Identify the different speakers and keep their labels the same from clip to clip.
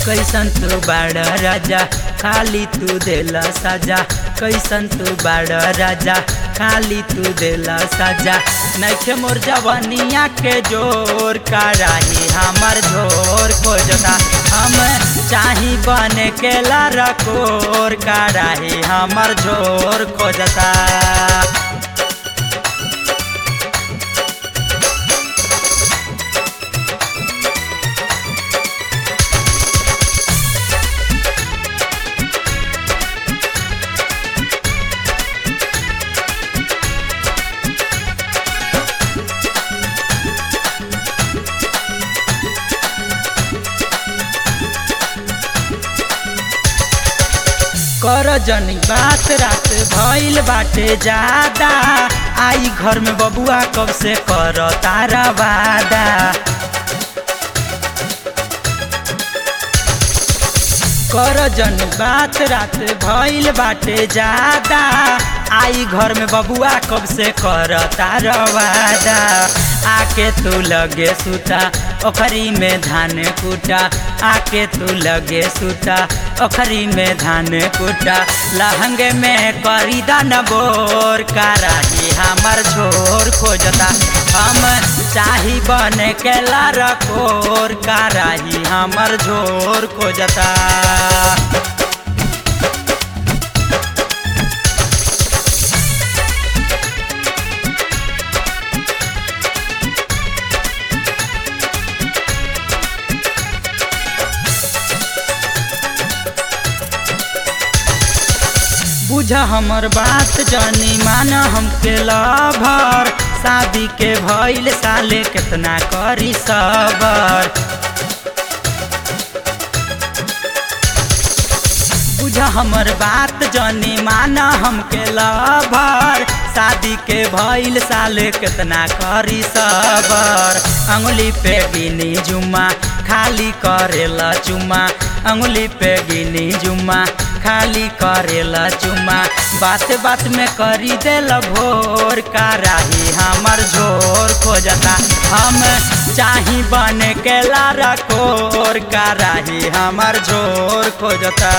Speaker 1: कैसन तू बाड़ राजा खाली तू देला साजा कैसन तू बाड़ राजा खाली तू देला साजा नैखे मोर जवनिया के जोर कराही हमर झोर खोजता हम चाही बने के लरकोर कराही हमर झोर खोजता कर जनी बात रात भइल बाटे ज्यादा आई घर में बबुआ कब से कर तारा वादा कर जनी बात रात भइल बाटे ज्यादा आई घर में बबुआ कब से कर तारा वादा आके तू लगे सुता ओखरी में धान कुटा आके तू लगे सुता ओखरी में धान कुटा लहंगे में करी दान बोर कराही हमर झोर खोजता हम चाही बने के लरकोर कराही हमर झोर खोजता बुझ हमर बात जनी मान हमके लभर शादी के भइल साले कितना करी सबर बुझ हमर बात जनी मान हमके लभर शादी के भइल साले कितना करी सबर अंगुली पे गिनी जुमा खाली करेला चुमा अंगुली पे गिनी जुमा खाली करेला चुमा बात बात में करी देला भोर कराही हमर झोर खोजता हम चाही बने के लारा कोर कराही हमर झोर खोजता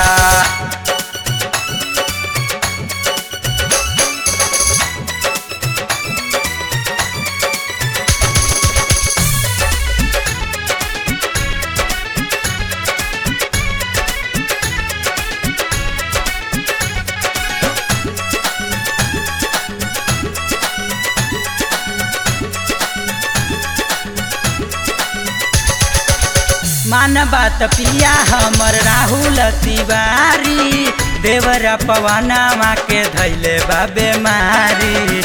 Speaker 1: मान बात पिया हमर राहुल तिवारी देवरा पवना के धैले बा बेमारी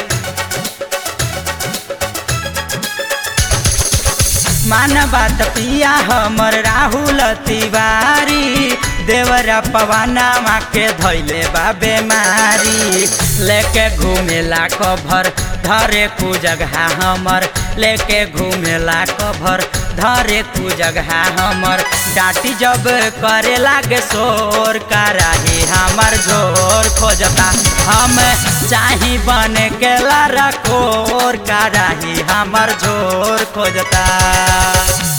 Speaker 1: मान बात पिया हमर राहुल तिवारी देवरा पवना के धैले बा बेमारी लेके घूमेला कभर धरे कु जगह हमर लेके घूमेला कभर धरे कु जगह हमर डाटी जब करे लागे शोर कराही हमर झोर खोजता हम चाही बने के लरकोर कराही हमर झोर खोजता